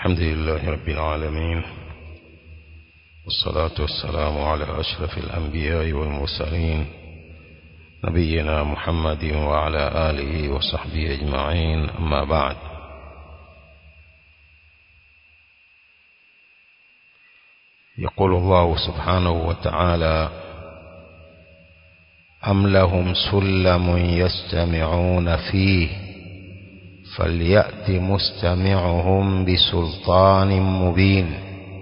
الحمد لله رب العالمين والصلاة والسلام على أشرف الأنبياء والمرسلين نبينا محمد وعلى آله وصحبه أجمعين أما بعد يقول الله سبحانه وتعالى أم لهم سلم يستمعون فيه فليأت مستمعهم بسلطان مبين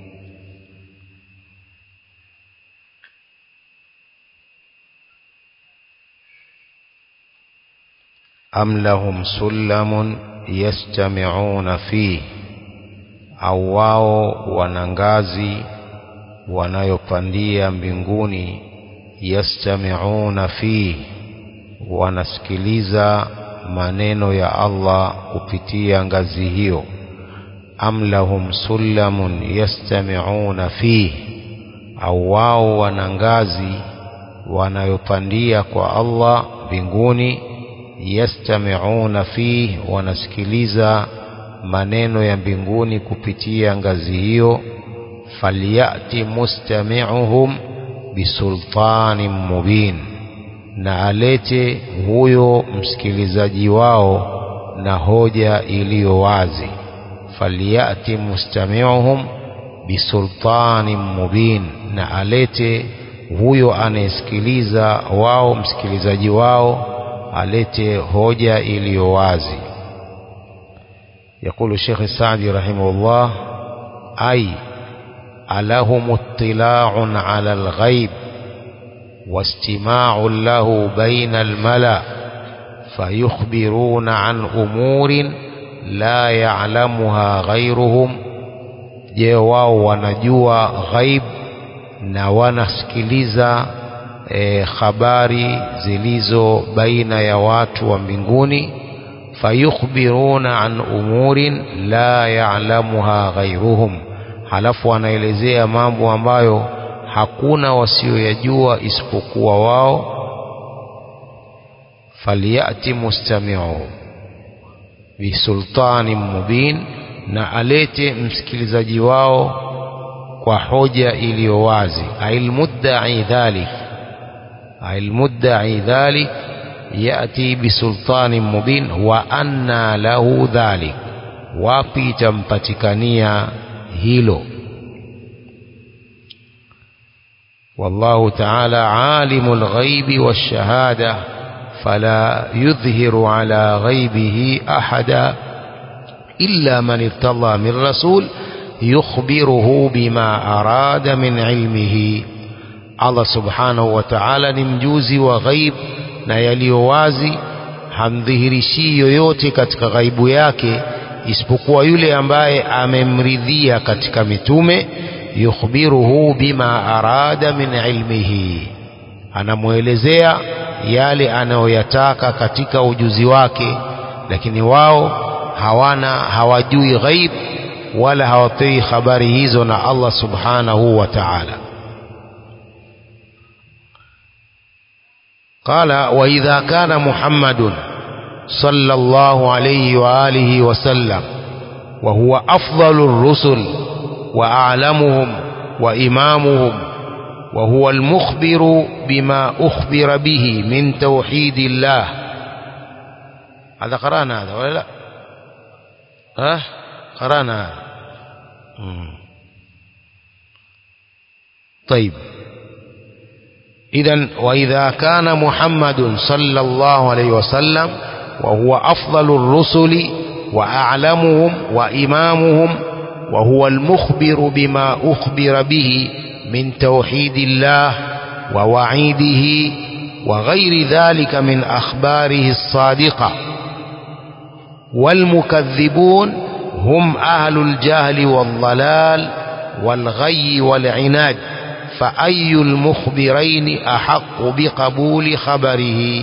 أم لهم سلم يستمعون فيه au wao wana ngazi wanayopandia mbinguni yastamiuna fihi wanasikiliza maneno ya Allah kupitia ngazi hiyo am lahum sullamun yastamiuna fihi au wao wana ngazi wanayopandia kwa Allah mbinguni yastamiuna fihi wanasikiliza maneno ya mbinguni kupitia ngazi hiyo falyati mustami'uhum bisultanin mubin na alete huyo msikilizaji wao na hoja iliyo wazi falyati mustami'uhum bisultanin mubin na alete huyo anayesikiliza wao msikilizaji wao alete hoja iliyo wazi يقول الشيخ السعدي رحمه الله أي ألهم اطلاع على الغيب واستماع له بين الملأ فيخبرون عن أمور لا يعلمها غيرهم je wao wanajua ghaib na wanasikiliza e, habari zilizo baina ya watu wa mbinguni fayukhbiruna an umurin la ya'lamuha ghairuhum halafu wanaelezea mambo ambayo hakuna wasioyajua isipokuwa wao falyati mustami'uhum bisultanin mubin na alete msikilizaji wao kwa hoja iliyo wazi ailmudda'i dhalik ailmudda'i dhalik yati bisultanin mubin wa anna lahu dhalik wapi itampatikania hilo والله تعالى عالم الغيب والشهادة فلا يظهر على غيبه أحدا إلا من ارتضى من رسول يخبره بما أراد من علمه الله سبحانه وتعالى نمجوزي وغيب na yaliyo wazi hamdhihirishii yoyote katika ghaibu yake isipokuwa yule ambaye amemridhia katika mitume yukhbiruhu bima arada min ilmihi anamwelezea yale anayoyataka katika ujuzi wake lakini wao hawana hawajui ghaib wala hawapewi habari hizo na Allah subhanahu wa ta'ala قال وإذا كان محمد صلى الله عليه وآله وسلم وهو أفضل الرسل وأعلمهم وإمامهم وهو المخبر بما أخبر به من توحيد الله هذا قرأنا هذا ولا لا ها قرأنا هذا طيب إذا وإذا كان محمد صلى الله عليه وسلم وهو أفضل الرسل وأعلمهم وإمامهم وهو المخبر بما أخبر به من توحيد الله ووعيده وغير ذلك من أخباره الصادقة والمكذبون هم أهل الجهل والضلال والغي والعناد فأي المخبرين أحق بقبول خبره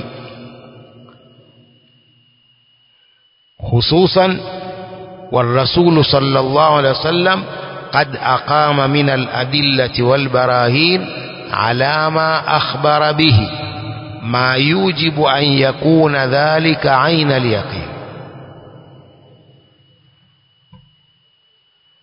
خصوصا والرسول صلى الله عليه وسلم قد أقام من الأدلة والبراهين على ما أخبر به ما يوجب أن يكون ذلك عين اليقين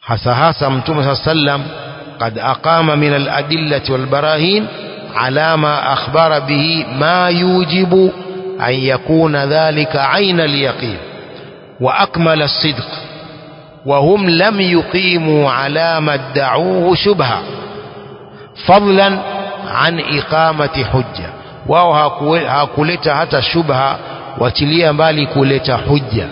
hasa hasa mtume saa sallam قد أقام من الأدلة والبراهين على ما أخبر به ما يوجب أن يكون ذلك عين اليقين وأكمل الصدق وهم لم يقيموا على ما ادعوه شبهة فضلا عن إقامة حجة wao hakuleta hata shubha wachilia mbali kuleta hujja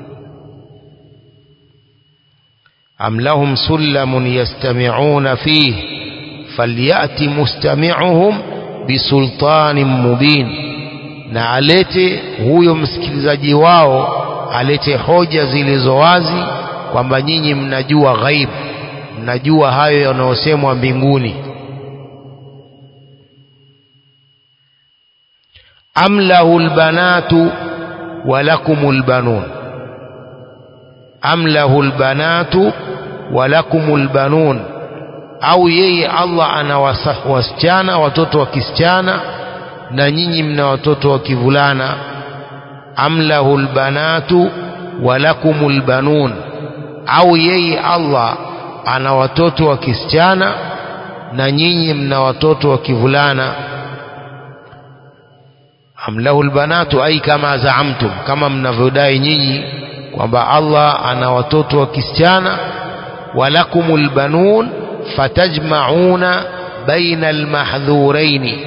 am lahum sullamun yastami'una fihi falyati mustami'uhum bisultanin mubin na alete huyo msikilizaji wao alete hoja zilizo wazi kwamba nyinyi mnajua ghaib mnajua hayo yanayosemwa mbinguni am lahu lbanatu walakum lbanun am lahu lbanatu walakum lbanun au yeye Allah ana wasichana watoto wa kisichana na nyinyi mna watoto wa kivulana am lahu lbanatu walakum lbanun au yeye Allah ana watoto wa kisichana na nyinyi mna watoto wa kivulana am lahu lbanatu ai kama zaamtum kama mnavyodai nyinyi kwamba Allah ana watoto wa kisichana walakum lbanun fatajmauna baina almahdhuraini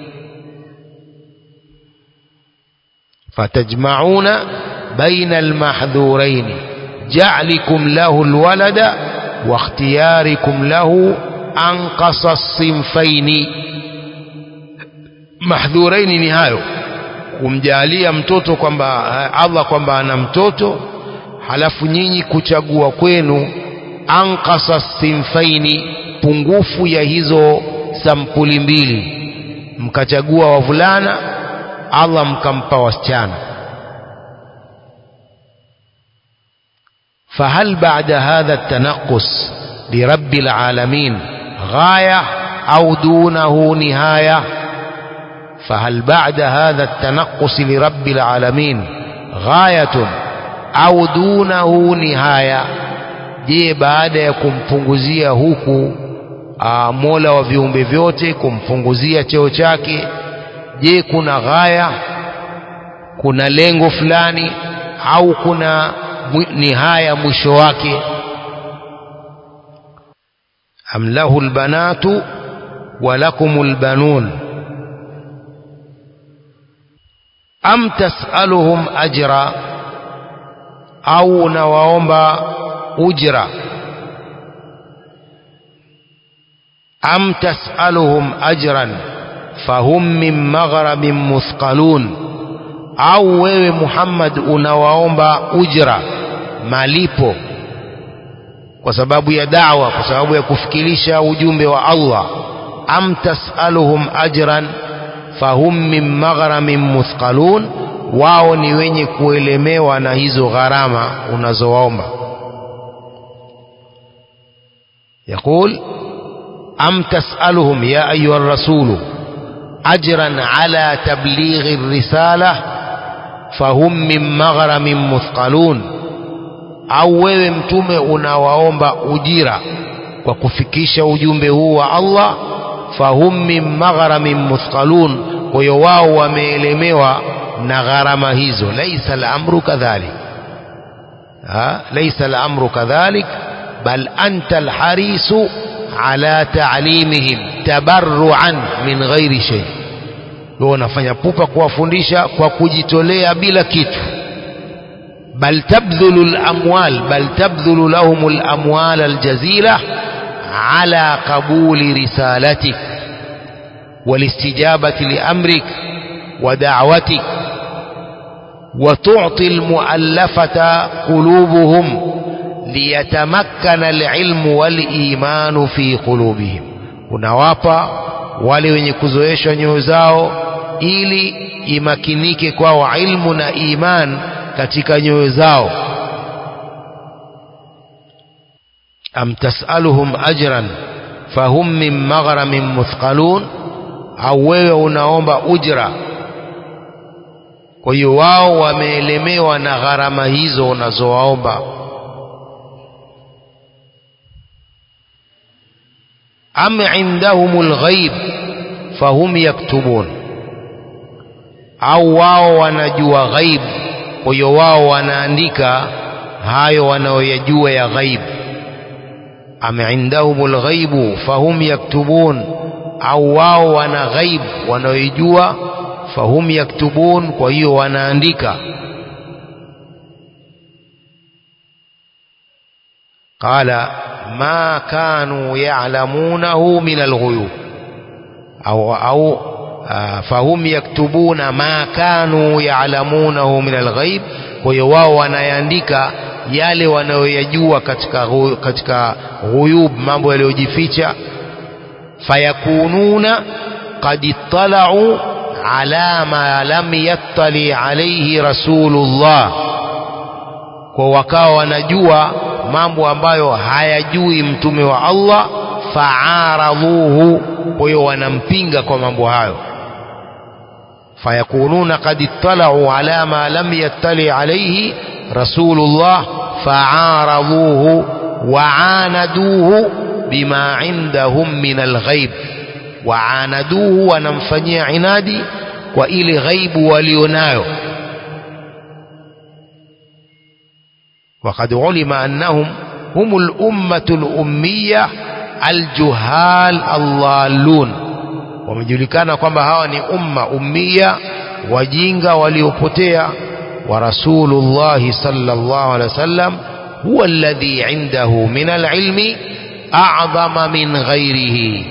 fatajmauna baina almahdhuraini ja'likum lahu alwalada wa ikhtiyarikum lahu anqasa as-sinfaini mahdhuraini ni hayo kumjalia mtoto kwamba Allah kwamba ana mtoto halafu nyinyi kuchagua kwenu anqasa sinfaini pungufu ya hizo sampuli mbili mkachagua wavulana Allah mkampa wasichana فهل بعد هذا التنقص لرب العالمين غاية أو دونه نهاية فهل بعد هذا التنقص لرب العالمين غاية أو دونه نهاية je baada ya kumpunguzia huku aa, mola wa viumbe vyote kumpunguzia cheo chake je kuna ghaya kuna lengo fulani au kuna nihaya mwisho wake am lahu lbanatu wa lakum lbanun am tasaluhum ajra au unawaomba ujra am tasaluhum ajran fahum min maghrabin muthqalun au wewe Muhammad unawaomba ujra malipo kwa sababu ya da'wa kwa sababu ya kufikirisha ujumbe wa Allah am tasaluhum ajran fahum min maghramin muthqalun wao ni wenye kuelemewa na hizo gharama unazowaomba يقول أم تسألهم يا أيها الرسول أجرا على تبليغ الرسالة فهم من مغرم مثقلون au wewe mtume unawaomba ujira kwa kufikisha ujumbe huu wa Allah fahum min maghramin muthqalun kwa hiyo wao wameelemewa na gharama hizo laisa al-amru kadhalik laisa al-amru kadhalik bal anta al-harisu ala ta'limihim tabarruan min ghairi shay wewe unafanya pupa kuwafundisha kwa kujitolea bila kitu bal tabdhulu al-amwal bal tabdhulu lahum al-amwal al-jazila ala qabuli risalatik والاستجابة لأمرك ودعوتك وتعطي المؤلفة قلوبهم ليتمكن العلم والإيمان في قلوبهم unawapa wale wenye kuzoeshwa nyoyo zao ili imakinike kwao ilmu na iman katika nyoyo zao am tasaluhum ajran fahum min maghramin muthqalun au wewe unaomba ujra kwa hiyo wao wameelemewa na gharama hizo unazowaomba am indahumul ghaib fahum yaktubun au wao wanajua ghaib kwa hiyo wao wanaandika hayo wanaoyajua ya ghaib am indahumul ghaibu fahum yaktubun au wao wana ghaib wanaoijua fahum yaktubun kwa hiyo wanaandika قال ما كانوا يعلمونه من الغيوب أو أو فهم يكتبون ما كانوا يعلمونه من الغيب kwa hiyo wao wanayaandika yale wanayoyajua katika katika ghuyub mambo yaliyojificha fayakununa qad ittala'u ala ma lam yattali alayhi rasulullah kwa wakawa wanajua mambo ambayo hayajui mtume wa Allah faaradhuhu kwa hiyo wanampinga kwa mambo hayo fayakununa qad ittala'u ala ma lam yattali alayhi rasulullah faaradhuhu waanaduhu bima indahum min alghaib waanaduhu wanamfanyia inadi kwa ile ghaibu walionayo وقد علم أنهم هم الأمة الأمية الجهال الضالون wamejulikana kwamba hawa ni umma ummia wajinga waliopotea wa rasulullahi sallallahu alaihi wasallam huwa alladhi indahu min alilmi a'zama min ghairihi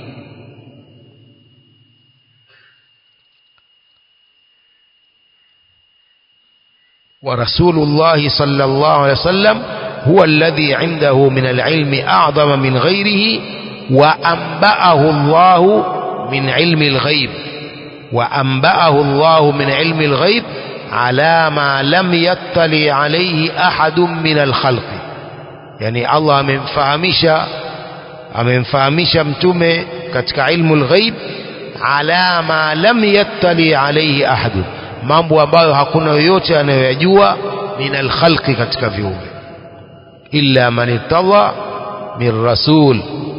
ورسول الله صلى الله عليه وسلم هو الذي عنده من العلم أعظم من غيره وأنبأه الله من علم الغيب وأنبأه الله من علم الغيب على ما لم يطلع عليه أحد من الخلق يعني الله من فهمش amemfahamisha mtume katika ilmu lghaib ala ma lam yattali alaihi ahadun mambo ambayo hakuna yoyote anayoyajua min alkhalqi katika viumbe illa man irtadha min rasul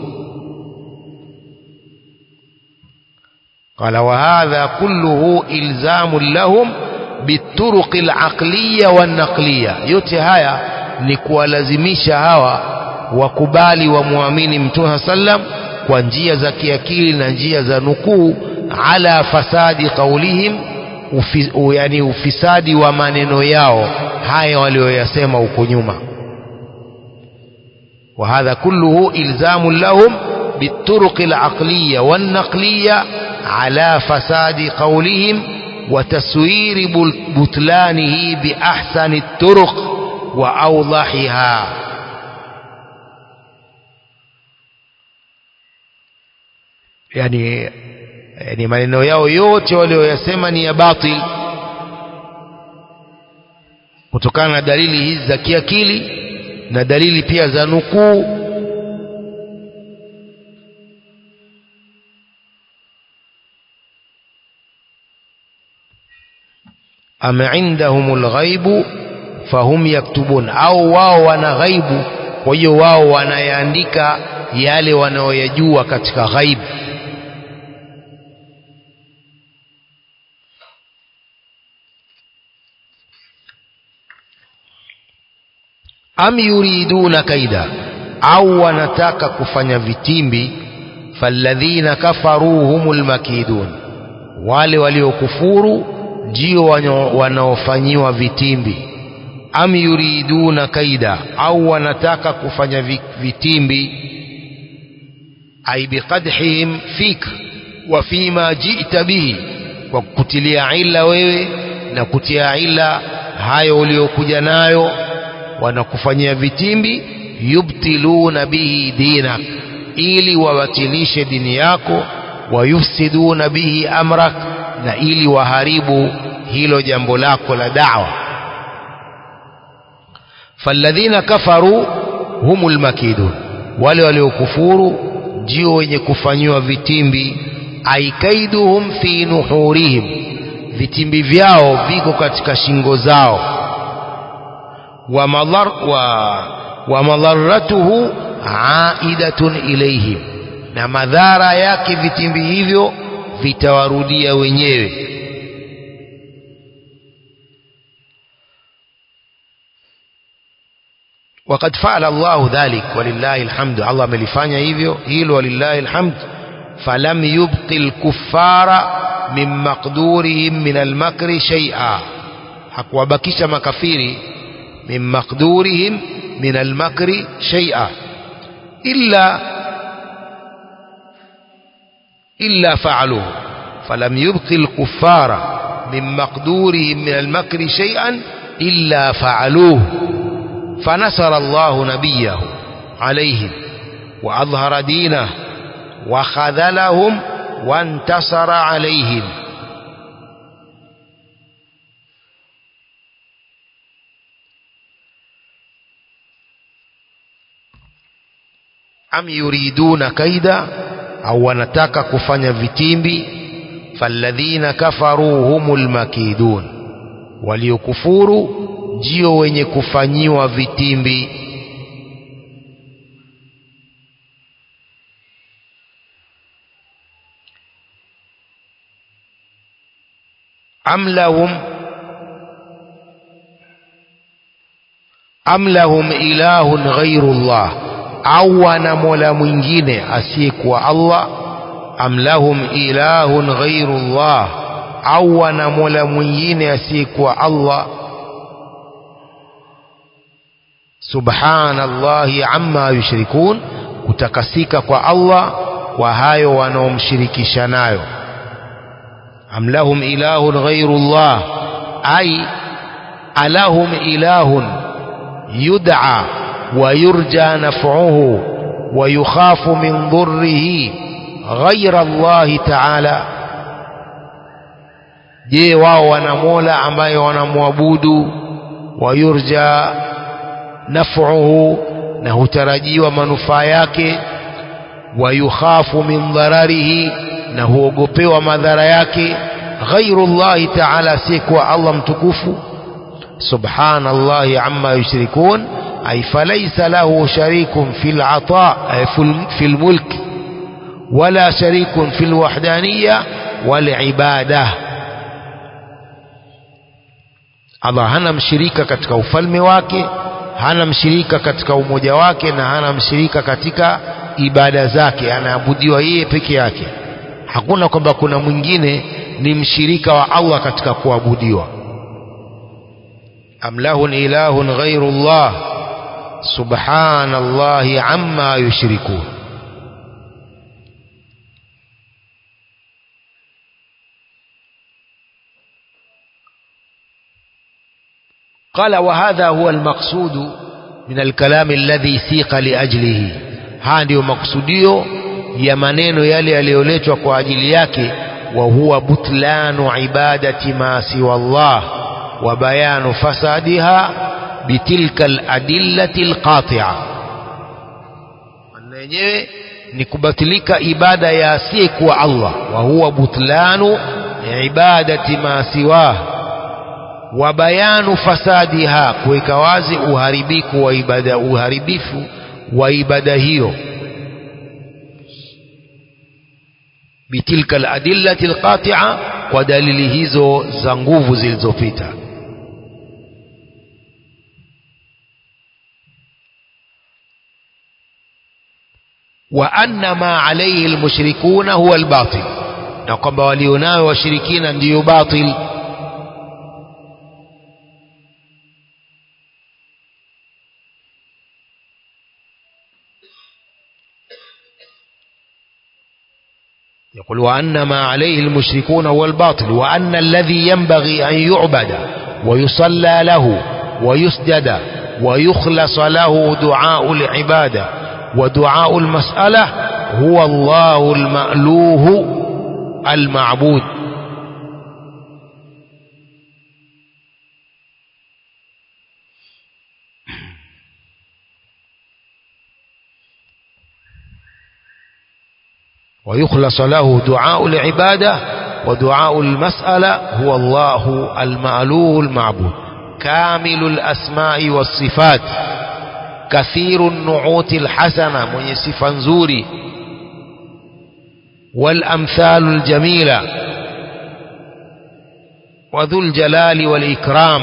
قال وهذا كله إلزام لهم بالطرق العقلية والنقلية yote haya ni kuwalazimisha hawa wakubali wamwamini mtume sallam kwa njia za kiakili na njia za nukuu ala fasadi qaulihim ufi, u, yani ufisadi wa maneno yao haya walioyasema huko nyuma وهذا كله إلزام لهم بالطرق العقلية والنقلية على فساد قولهم وتسوير بطلانه بأحسن الطرق وأوضحها يعني yani maneno yao yote walioyasema ni ya batil kutokana na dalili hizi za kiakili na dalili pia za nukuu am indahum lghaibu fahum yaktubun au wao wana ghaibu kwa hiyo wao wanayaandika yale wanaoyajua katika ghaibu am yuriduna kaida au wanataka kufanya vitimbi falladhina kafaru humul makidun wale waliokufuru ndio wanaofanyiwa vitimbi am yuriduna kaida au wanataka kufanya vitimbi ay biqadhihim fik wa fima ji'ta bihi kwa kutilia ila wewe na kutia ila hayo uliokuja nayo wanakufanyia vitimbi yubtiluna bihi dinak ili wabatilishe dini yako wayufsiduna bihi amrak na ili waharibu hilo jambo lako la da'wa falladhina kafaru humul makidun wale waliokufuru ndio wenye kufanyiwa vitimbi aikaiduhum fi nuhurihim vitimbi vyao viko katika shingo zao ومضر و ومضرته عائدة إليهم na madhara yake vitimbi hivyo vitawarudia wenyewe وقد فعل الله ذلك ولله الحمد الله amelifanya hivyo hilo ولله الحمد فلم يبق الكفار من مقدورهم من المكر شيئا hakuwabakisha makafiri min maqdurihim min almakri shay'a illa illa fa'aluhu falam yubqi alkuffara min maqdurihim min almakri shay'an illa fa'aluhu فنصر الله نبيه عليهم وأظهر دينه وخذلهم وانتصر عليهم am yuriduna kaida au wanataka kufanya vitimbi falladhina kafaru humul makidun waliokufuru ndio wenye kufanyiwa vitimbi am lahum am lahum ilahun ghairu Allah au wana mola mwingine asiyekuwa Allah am lahum ilahun ghairu Allah au wana mola mwingine asiyekuwa Allah subhanallahi amma yushrikun kutakasika kwa Allah kwa hayo wanaomshirikisha nayo am lahum ilahun ghairu Allah ay alahum ilahun yud'a ويرجى نفعه ويخاف من ضره غير الله تعالى je wao wana mola ambaye wanamwabudu wayurja naf'uhu na hutarajiwa manufaa yake wayukhafu min dhararihi na huogopewa madhara yake ghairu llahi taala sikuwa allah mtukufu subhanallahi amma yushrikun أي فليس له شريك في العطاء في الملك ولا شريك في الوحدانية والعبادة Allah hana mshirika katika ufalme wake hana mshirika katika umoja wake na hana mshirika katika ibada zake anaabudiwa yeye peke yake hakuna kwamba kuna mwingine ni mshirika wa Allah katika kuabudiwa am lahun ilahun ghairu Allah سبحان الله عما يشركون قال وهذا هو المقصود من الكلام الذي سيق لأجله هذا مقصوديو ya maneno yale yaliyoletwa kwa ajili yake wa huwa butlanu ibadati ma siwa Allah wa bayanu fasadiha bitilka aladillati alqati'a maneno yenyewe ni kubatilika ibada ya asiyekuwa Allah wa huwa butlanu ibadati ma siwah wa bayanu fasadiha kuweka wazi uharibifu wa ibada uharibifu wa ibada hiyo bitilka aladillati alqati'a kwa dalili hizo za nguvu zilizopita وأن ما عليه المشركون هو الباطل na kwamba walionao washirikina ndiyo batil يقول وأن ما عليه المشركون هو الباطل وأن الذي ينبغي أن يعبد ويصلى له ويسجد ويخلص له دعاء العباده ودعاء المسألة هو الله المألوه المعبود ويخلص له دعاء العبادة ودعاء المسألة هو الله المألوه المعبود كامل الأسماء والصفات كثير النعوت الحسنة من صفة نزوري والأمثال الجميلة وذو الجلال والإكرام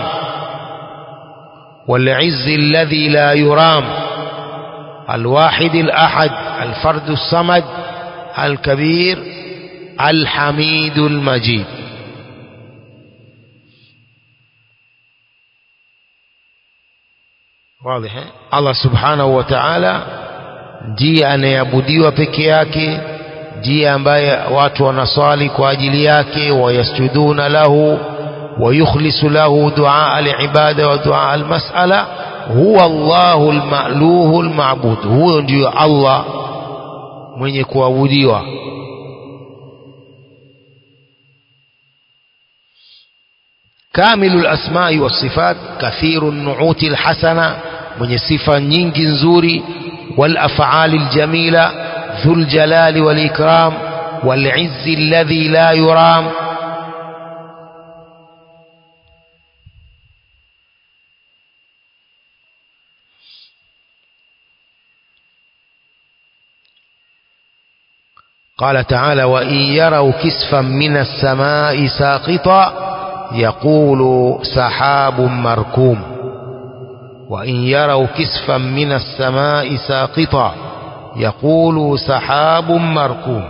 والعز الذي لا يرام الواحد الأحد الفرد الصمد الكبير الحميد المجيد واضح Allah subhanahu wa ta'ala ndiye anayeabudiwa peke yake ndiye ambaye watu wanaswali kwa ajili yake wayasjuduna lahu ويخلص له دعاء العبادة ودعاء المسألة هو الله المألوه المعبود هو ndio Allah mwenye kuabudiwa كامل الأسماء والصفات كثير النعوت الحسنة من صفة nyingi nzuri والأفعال الجميلة ذو الجلال والإكرام والعز الذي لا يرام قال تعالى وإن يروا كسفا من السماء ساقطا يقول سحاب مركوم وإن يروا كسفا من السماء ساقطا يقول سحاب مركوم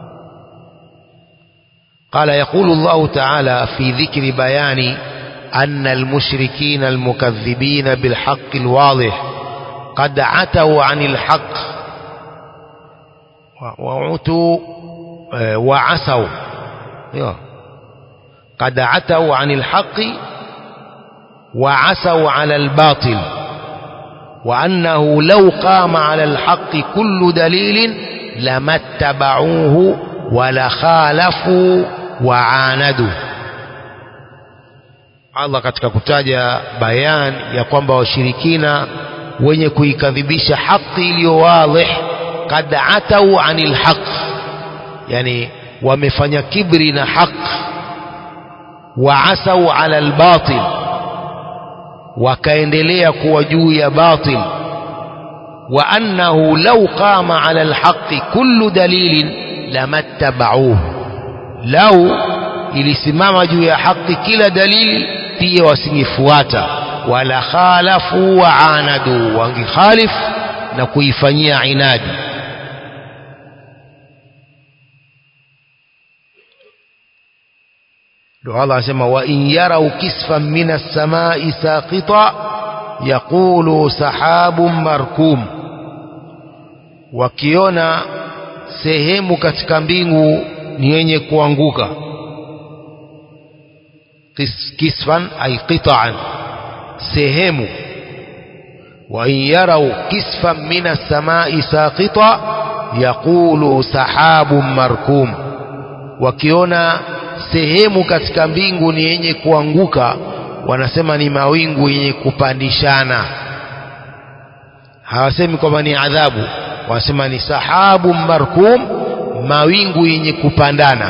قال يقول الله تعالى في ذكر بيان أن المشركين المكذبين بالحق الواضح قد عتوا عن الحق وعتوا وعسوا قد عتوا عن الحق وعسوا على الباطل وأنه لو قام على الحق كل دليل لما اتبعوه ولخالفوا وعاندوا Allah katika kutaja bayan ya kwamba washirikina wenye kuikadhibisha haki iliyo wadhih kad atau anil haq yani wamefanya kibri na haq waasau ala albatil wakaendelea kuwa juu ya batil wa annahu law qama ala alhaqi kullu dalilin lamattabauhu lau ilisimama juu ya haki kila dalili pia wasingefuata wala khalafu wa anadu wangekhalif na kuifanyia inadi ndio Allah anasema wa in yarau kisfan min as-samai saqita yaqulu sahabun markum wakiona sehemu katika mbingu ni yenye kuanguka Kis, kisfan ay qita'an sehemu wa in yarau kisfan min as-samai saqita yaqulu sahabun markum wakiona sehemu katika mbingu ni yenye kuanguka wanasema ni mawingu yenye kupandishana hawasemi kwamba ni adhabu wanasema ni sahabu markum mawingu yenye kupandana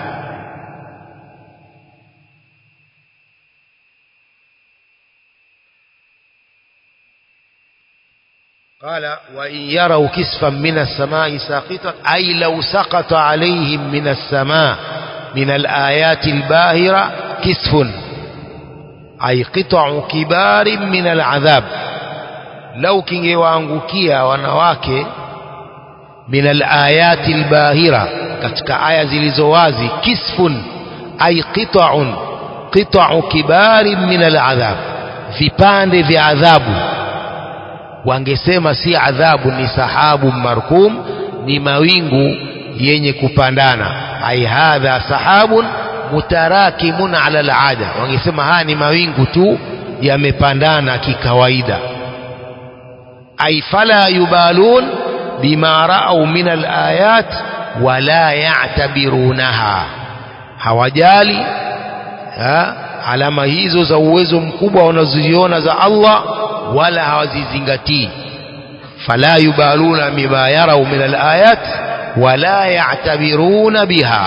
قال وإن يروا كسفا من السماء ساقطا أي لو سقط عليهم من السماء من الآيات الباهرة كسف أي قطع كبار من العذاب لو كنجي وانغوكيا wanawake من الآيات الباهرة katika aya zilizowazi kisfun ay qita'un qita'u kibari min al'adhab vipande vya adhabu wangesema si adhabu ni sahabu markum ni mawingu yenye kupandana ai hadha sahabun mutarakimun ala alada wangesema haya ni mawingu tu yamepandana kikawaida ai fala yubalun bima raau min alayat wala ya'tabirunaha hawajali ha? alama hizo za uwezo mkubwa wanazoziona za Allah wala hawazizingatii fala yubaluna bima yarau min alayat wala ya'tabiruna biha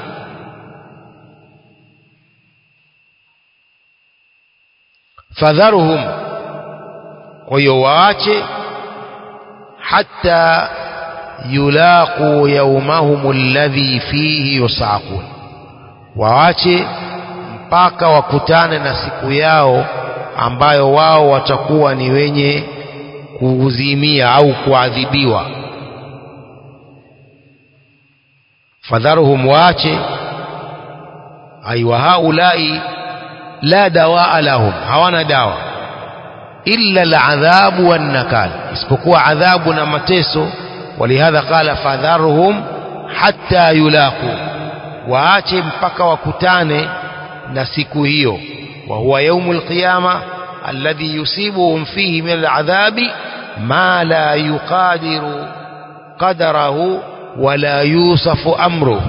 fadharuhum kwa hiyo waache hata yulaqu yawmahum alladhi fihi yusaqun waache mpaka wakutane na siku yao ambayo wao watakuwa ni wenye kuzimia au kuadhibiwa fadharuhum waache ay wa haulai la dawaa lahum hawana dawa illa aladhabu wannakal isipokuwa adhabu na mateso walihadha qala fadharhum hatta yulaqu waache mpaka wakutane na siku hiyo wa huwa yaumul qiyama alladhi yusibuhum fihi min aladhabi ma la yuqadiru qadarahu wala yusafu amruhu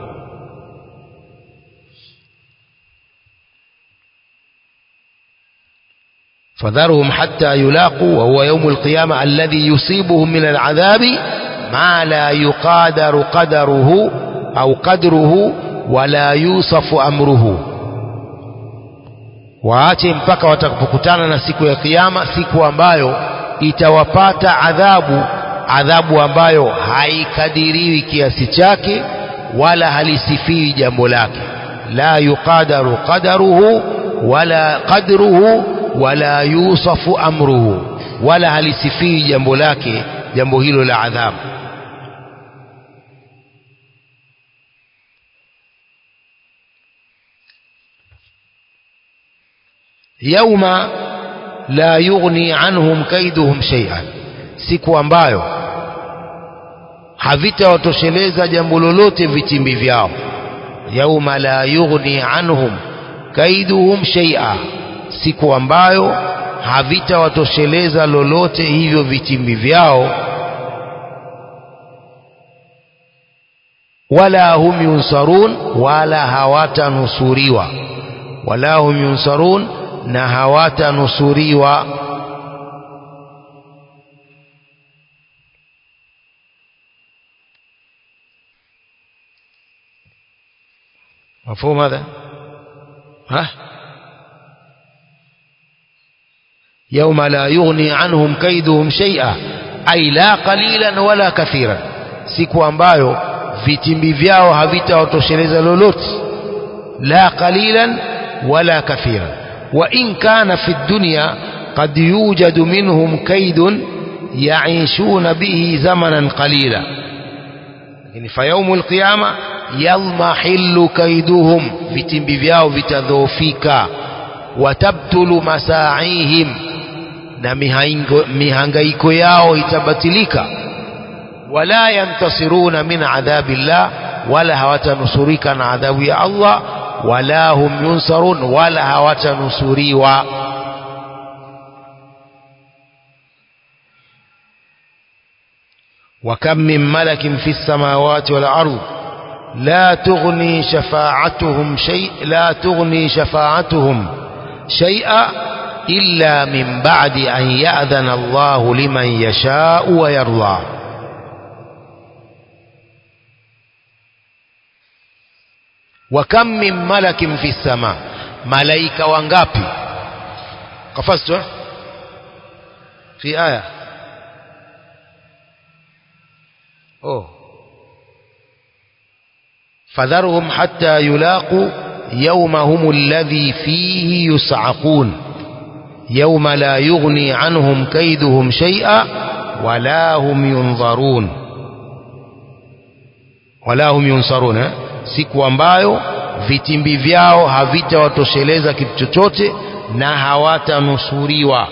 فذرهم حتى يلاقوا وهو يوم القيامة الذي يصيبهم من العذاب ما لا يقادر قدره أو قدره ولا يوصف أمره waache mpaka watakapokutana na siku ya kiyama siku ambayo itawapata adhabu adhabu ambayo haikadiriwi kiasi chake wala halisifiwi jambo lake la yuqadaru qadaruhu wala qadruhu wala yusafu amruhu wala halisifii jambo lake jambo hilo la adhabu yauma la yughni anhum kaiduhum shay'an siku ambayo havitawatosheleza jambo lolote vitimbi vyao yauma la yughni anhum kaiduhum shay'a siku ambayo havitawatosheleza lolote hivyo vitimbi vyao wala hum yunsarun wala hawatanusuriwa wala hum yunsarun na hawatanusuriwa مفهوم هذا ها يوم لا يغني عنهم كيدهم شيئا أي لا قليلا ولا كثيرا siku ambayo vitimbi vyao havitawatosheleza lolote la qalilan wala kathiran wa in kana fi dunya qad yujadu minhum kaidun yaishuna bihi zamanan qalila lakini fa yaumul qiyama yalmahillu kaiduhum vitimbi vyao vitadhoofika watabtulu masaihim na mihango, mihangaiko yao itabatilika wala yantasiruna min adhabillah wala hawatanusurika na adhabu ya Allah wala hum yunsarun wala hawatanusuriwa وكم من ملك في السماوات والأرض لا تغني شفاعتهم شيء لا تغني شفاعتهم شيئا إلا من بعد أن يأذن الله لمن يشاء ويرضى وكم من ملك في السماء ملائكة وانغابي قفزت في آية أوه فذرهم حتى يلاقوا يومهم الذي فيه يصعقون يوم لا يغني عنهم كيدهم شيئا ولا هم ينظرون ولا هم ينصرون siku ambayo vitimbi vyao havitawatosheleza kitu chochote na hawatanusuriwa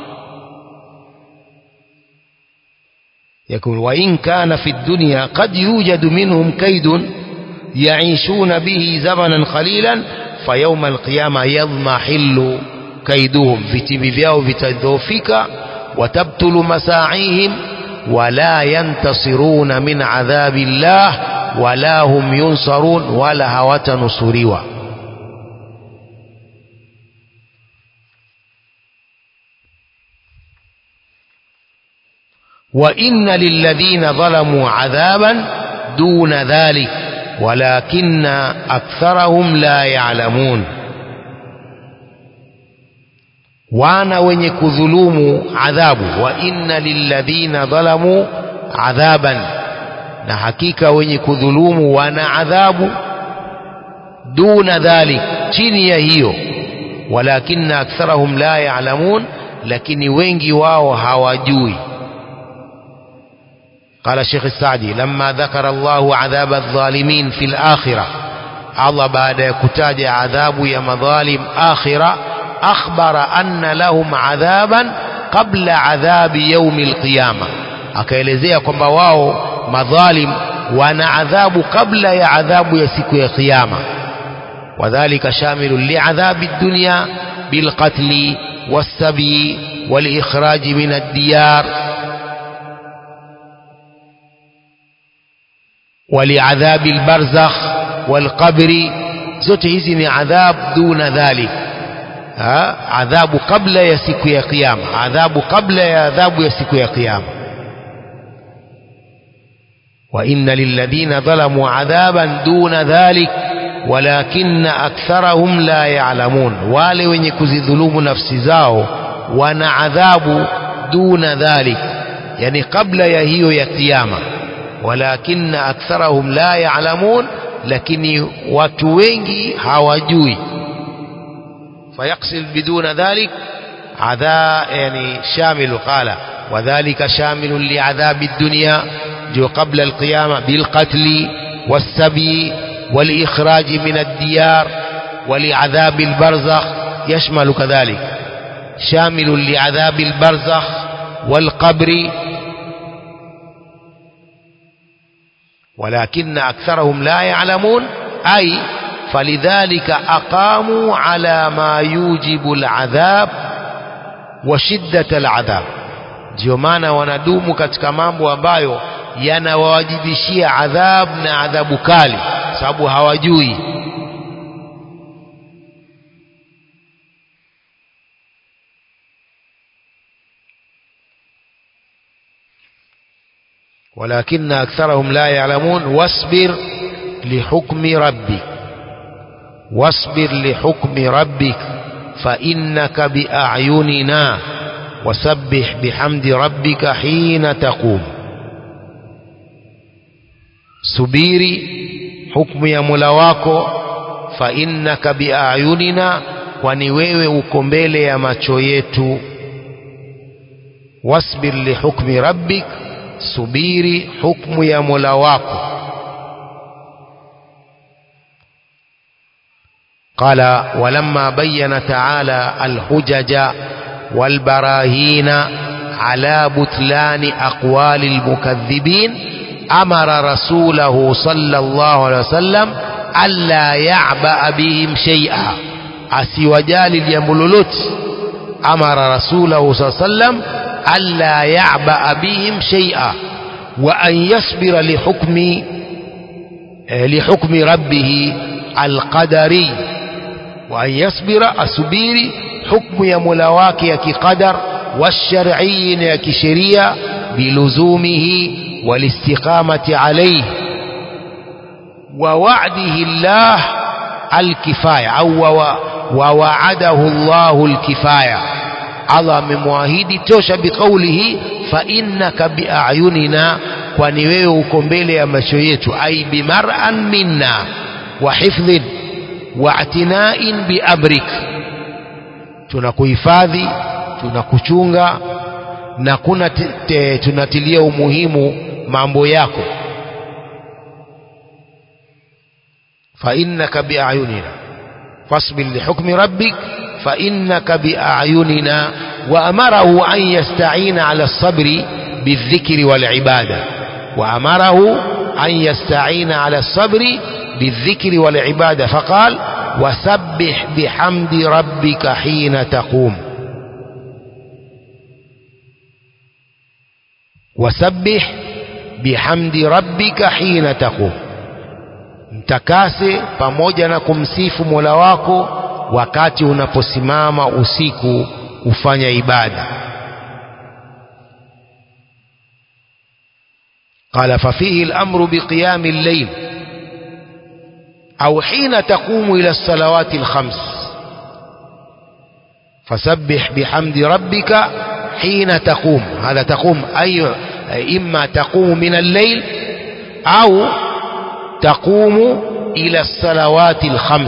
يقول وإن كان في الدنيا قد يوجد منهم كيد يعيشون به زمنا قليلا فيوم القيامة يضمحل كيدهم vitimbi vyao vitadhoofika watabtulu masaihim wala yantasiruna min adhabi llah wala hum yunsarun wala hawatanusuriwa وإن للذين ظلموا عذابا دون ذلك ولكن أكثرهم لا يعلمون wana wenye kudhulumu adhabu wa inna lilladhina dhalamu adhaban na hakika wenye kudhulumu wana adhabu duna dhalik chini ya hiyo walakinna aktharahum la ya'lamun lakini wengi wao hawajui قال الشيخ السعدي لما ذكر الله عذاب الظالمين في الآخرة الله بعد كتاج عذاب يا مظالم آخرة أخبر أن لهم عذابا قبل عذاب يوم القيامة akaelezea kwamba wao madhalim wana adhabu kabla ya adhabu ya siku ya kiyama wadhalika shamilu liadhabi dunya bilqatli والسبي والإخراج من الديار ولعذاب البرزخ والقبر zote hizi ni adhab duna dhalik ha? adhabu kabla ya siku ya kiyama adhabu kabla ya adhabu ya siku ya kiyama wa inna lilladhina dhalamu adhaban duna dhalik walakinna aktharahum la ya'lamun wale wenye kuzidhulumu nafsi zao wana adhabu duna dhalik yani kabla ya hiyo ya kiyama walakinna aktharahum la ya'lamun lakini watu wengi hawajui فيقصد بدون ذلك عذاب يعني شامل قال وذلك شامل لعذاب الدنيا جو قبل القيامة بالقتل والسبي والإخراج من الديار ولعذاب البرزخ يشمل كذلك شامل لعذاب البرزخ والقبر ولكن أكثرهم لا يعلمون أي فلذلك أقاموا على ما يوجب العذاب وشدة العذاب ndio maana wanadumu katika mambo ambayo yanawawajibishia adhab na adhabu kali sababu hawajui ولكن أكثرهم لا يعلمون واصبر لحكم ربك واصبر لحكم ربك فإنك بأعيننا وسبح بحمد ربك حين تقوم subiri hukumu ya Mola wako fa innaka biayunina kwani wewe uko mbele ya macho yetu wasbir lihukmi rabbik subiri hukumu ya Mola wako قال ولما بين تعالى الحجج والبراهين على بطلان أقوال المكذبين أمر رسوله صلى الله عليه وسلم ألا يعبأ بهم شيئا أسيوجال اليملولوت أمر رسوله صلى الله عليه وسلم ألا يعبأ بهم شيئا وأن يصبر لحكم لحكم ربه القدري وأن يصبر أسبيري حكم يملواك يكي قدر والشرعي يكي شريع بلزومه والاستقامة عليه ووعده الله الكفاية أو ووعده الله الكفاية الله ممواهيد توش بقوله فإنك بأعيننا kwani wewe uko mbele ya macho yetu ai bimar'an minna wa hifdhin wa atina'in biamrik tunakuhifadhi tunakuchunga na kuna tunatilia umuhimu mambo yako فإنك بأعيننا فاصبر لحكم ربك فإنك بأعيننا وأمره أن يستعين على الصبر بالذكر والعبادة وأمره أن يستعين على الصبر بالذكر والعبادة فقال وسبح بحمد ربك حين تقوم وسبح بحمد ربك حين تقوم mtakase pamoja na kumsifu Mola wako wakati unaposimama usiku kufanya ibada قال ففيه الأمر بقيام الليل أو حين تقوم إلى الصلوات الخمس فسبح بحمد ربك حين تقوم هذا تقوم أي إما تقوم من الليل au taqumu ila salawati alkhams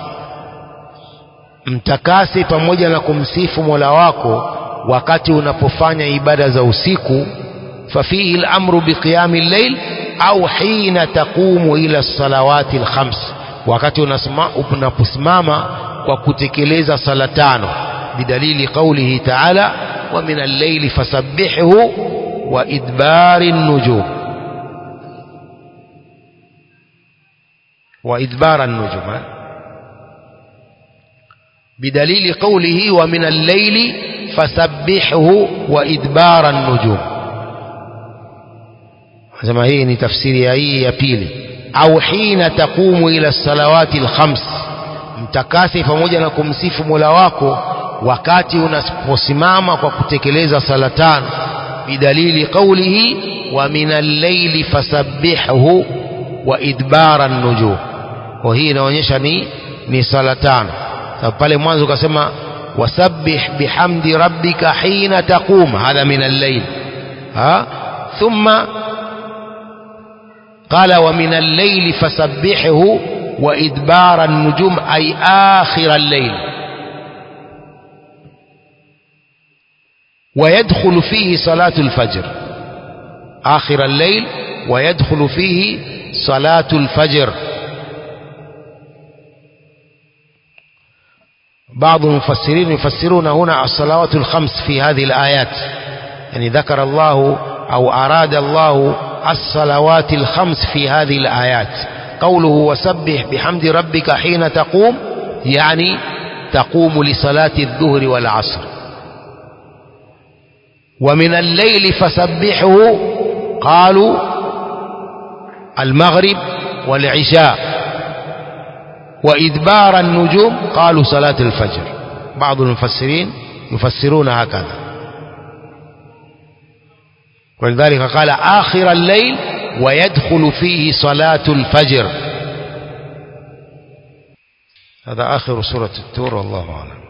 mtakase pamoja na kumsifu Mola wako wakati unapofanya ibada za usiku fafihi al-amru biqiyami al-layl au hina taqumu ila salawati al-khams wakati unaposimama kwa kutekeleza sala tano bidalili qawlihi ta'ala wa min al-layli fasabbihuhu wa idbari an-nujum wa idbara an-nujum بدليل قوله ومن الليل فسبحه وإدبار النجوم sema hii ni tafsiri ya hii ya pili au hina taqumu ila salawati alkhams mtakasi pamoja na kumsifu Mola wako wakati unaposimama kwa kutekeleza sala tano bidalili qawlihi wa min al-layli fasabbihuhu wa idbara an-nujum kwa hii inaonyesha ni ni sala tano sababu pale mwanzo ukasema wasabbih bihamdi rabbika hina taqum hadha min al-layl ha thumma قال ومن الليل فسبحه وإدبار النجوم أي آخر الليل ويدخل فيه صلاة الفجر آخر الليل ويدخل فيه صلاة الفجر بعض المفسرين يفسرون هنا الصلوات الخمس في هذه الآيات يعني ذكر الله أو أراد الله الصلوات الخمس في هذه الآيات قوله وسبح بحمد ربك حين تقوم يعني تقوم لصلاة الظهر والعصر ومن الليل فسبحه قالوا المغرب والعشاء وإدبار النجوم قالوا صلاة الفجر بعض المفسرين يفسرون هكذا ولذلك قال آخر الليل ويدخل فيه صلاة الفجر هذا آخر سورة التور والله أعلم